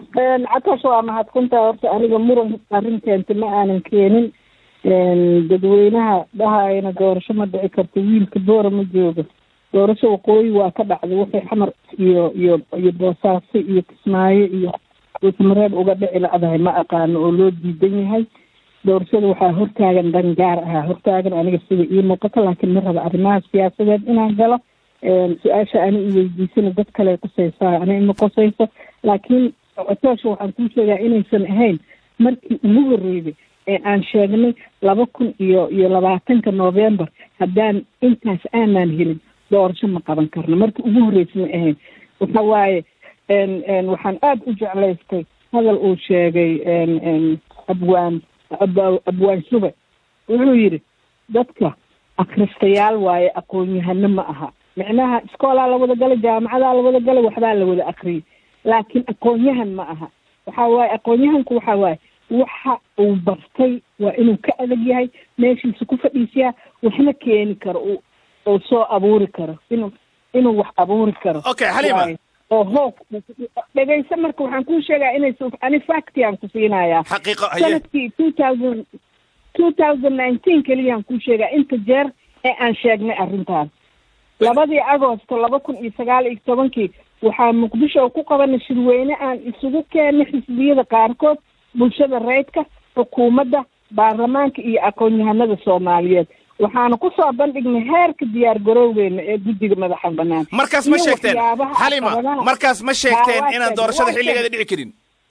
catash waa mahadsantaha horta aniga muran arrinteenta ma aanan keenin dadweynaha dhahayana doorasho ma dhici karto wiilka boora ma joogo doorasho waqooyi waa ka dhacday waxay xamar iyo iyo iyo boosaaso iyo kismaayo iyo duusmareeb uga dhici lacdahay ma aqaano oo loo diidan yahay doorashada waxaa hortaagan dhan gaar ahaa hortaagan aniga sida ii muuqato laakiin ma raba arrimaha siyaasadeed inaan galo su-aasha ani i weydiisana dad kale qusaysaa ani ima qusayso laakiin cotoosha waxaan kuu sheegaa inaysan ahayn markii ugu horreysay ee aan sheegnay laba kun iyo iyo labaatanka november haddaan intaas aanaan helin doorasho ma qaban karno markii ugu horreysay ma ahayn waxa waaye waxaan aada u jeclaystay hadal uu sheegay abwaan abwaan shube wuxuu yidhi dadka akristayaal waaye aqoon-yahano ma aha micnaha iskoolaa la wada galay jaamacadaa la wada galay waxbaa la wada akriyay laakiin aqoon-yahan ma aha waxa waaye aqoon-yahanku waxa waaye waxa uu bartay waa inuu ka adag yahay meeshiisa ku fadhiisiyaa waxna keeni karo u oo soo abuuri karo inuu inuu wax abuuri karo okay xalima oo hoog dhegayso marka waxaan kuu sheegaa inaysa ani facti aan ku siinayaa xaqiiqo haye sanadkii two thousand two thousand nineteen keliyaan kuu sheegaa inta jeer ee aan sheegnay arrintaas labadii agosto laba kun iyo sagaal iyo tobankii waxaa muqdisho ku qabanay shirweyne aan isugu keennay xisbiyada qaarkood bulshada reydka xukuumadda baarlamaanka iyo aqoon-yahanada soomaaliyeed waxaana kusoo bandhignay heerka diyaar garowgeena ee guddiga madaxa banaan markaas ma sheegteen xalima markaas ma sheegteen inaan doorashada xilligeeda dhici karin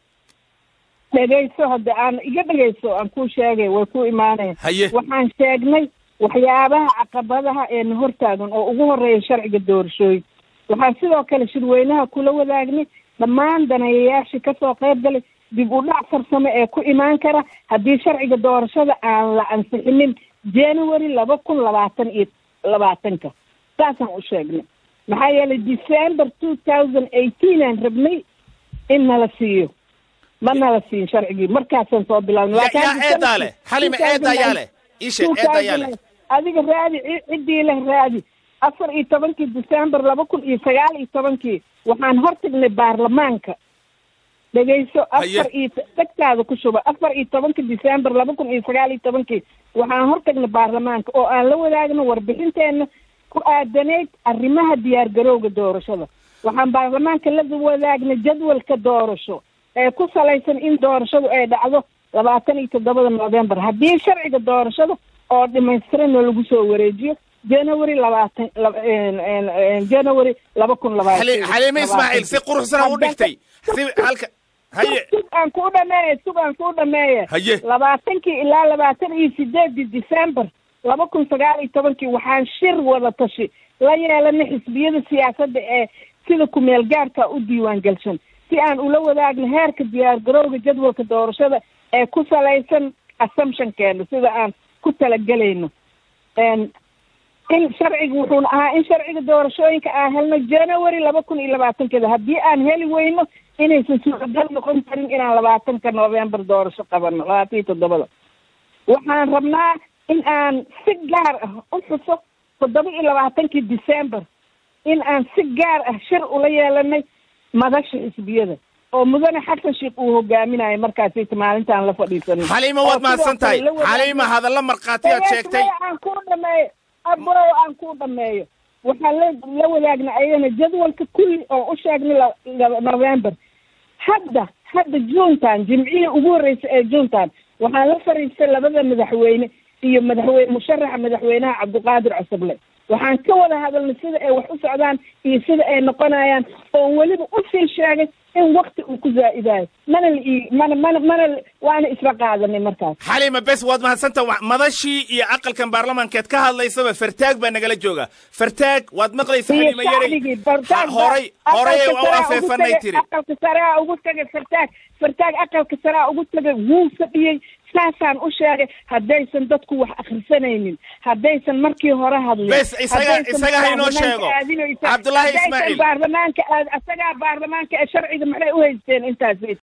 dhegayso hadda aan iga dhegayso aan kuu sheegay way ku imaaneen haye waxaan sheegnay waxyaabaha caqabadaha eena hortaagan oo ugu horeeya sharciga doorashooyinka waxaan sidoo kale shirweynaha kula wadaagnay dhammaan daneeyayaashii kasoo qayb galay dib u dhac farsamo ee ku imaan kara haddii sharciga doorashada aan la ansixinin january laba kun labaatan iyo labaatanka saasaan u sheegnay maxaa yeelay december two thousand eighteen aan rabnay in nala siiyo ma nala siin sharcigii markaasaan soo bilaabnay Ya- yaa eedaa leh xalima eedaa yaa leh ii sheeg eedaa yaa leh adiga raadi ci- ciddii leh raadi afar iyo tobankii december laba kun iyo sagaal iyo tobankii waxaan hortagnay baarlamaanka dhegayso afar iyo dhegtaada ku shuba afar iyo tobanka december laba kun iyo sagaal iyo tobankii waxaan hortagnay baarlamaanka oo aan la wadaagno warbixinteena ku aadanayd arrimaha diyaar garowga doorashada waxaan baarlamaanka la wadaagnay jadwalka doorasho ee ku salaysan in doorashadu ay dhacdo labaatan iyo toddobada november haddii sharciga doorashada oo dhimaystiranoo lagu soo wareejiyo january labaatan laba- en- en- en- january laba kun labaatan Xali- xaliime ismaaciil si quruxsana u dhigtay si halka haye sug aan kuu dhameeye sug aan kuu dhameeye Haye. labaatankii ilaa labaatan iyo sideedii december laba kun sagaal iyo tobankii waxaan shir wada tashi la yeelanay xisbiyada siyaasadda ee sida ku-meel gaarka u diiwaan galshan si aan ula wadaagno heerka diyaar garowga jadwalka doorashada ee ku salaysan assumptionkeena sida aan ku talagelayno En, in sharciga wuxuuna ahaa in sharciga doorashooyinka aan helno january laba kun iyo labaatankeeda haddii aan heli weyno inaysan suuragal noqon karin inaan labaatanka november doorasho qabano labaatan iyo toddobada waxaan rabnaa in aan si gaar ah u xuso toddoba iyo labaatankii december in aan si gaar ah shir ula yeelanay madasha xisbiyada oo mudane xasan sheekh uu hogaaminayo markaasi maalintaan la fadhiisanay xaliima waad mahadsan tahay xaliima hadalla markhaati aad sheegtay aan kuu dhameeyo abow aan kuu dhameeyo waxaan la la wadaagna ayagana jadwalka kulli oo u sheegnay la- la- november hadda hadda juntan jimcihii ugu horreysay ee juntan waxaan la fariistay labada madaxweyne iyo madaxweyne musharaxa madaxweynaha cabdiqaadir cusable waxaan ka wada hadalnay sida ay wax u socdaan iyo sida ay noqonayaan oo weliba usii sheegay in wakti uu ku zaa'idayo mana la ii mana mana mana la- waana isla qaadanay markaas xaliima bes waad mahadsantaha Wa- madashii iyo aqalkan baarlamaankeed ka hadlaysaba fartaag baa nagala jooga fartaag waad maqlaysa iyo xaliima yaray shacbigii bartaag Ha- horay horay ay u afeefanay tiri aqalka saraa ugu tagay fartaag fartaag aqalka saraa ugu tagay wuu fadhiyey saasaan u sheegay haddaysan dadku wax akhrisanaynin haddaysan markii hore hadlin Bes, isaga- haddaysan isaga ha inoo baarlamaanka sheego. aadinaysa, Cabdullaahi haddaysan Ismaaciil. baarlamaanka aad isagaa baarlamaanka ee sharciga maxay u haysteen intaas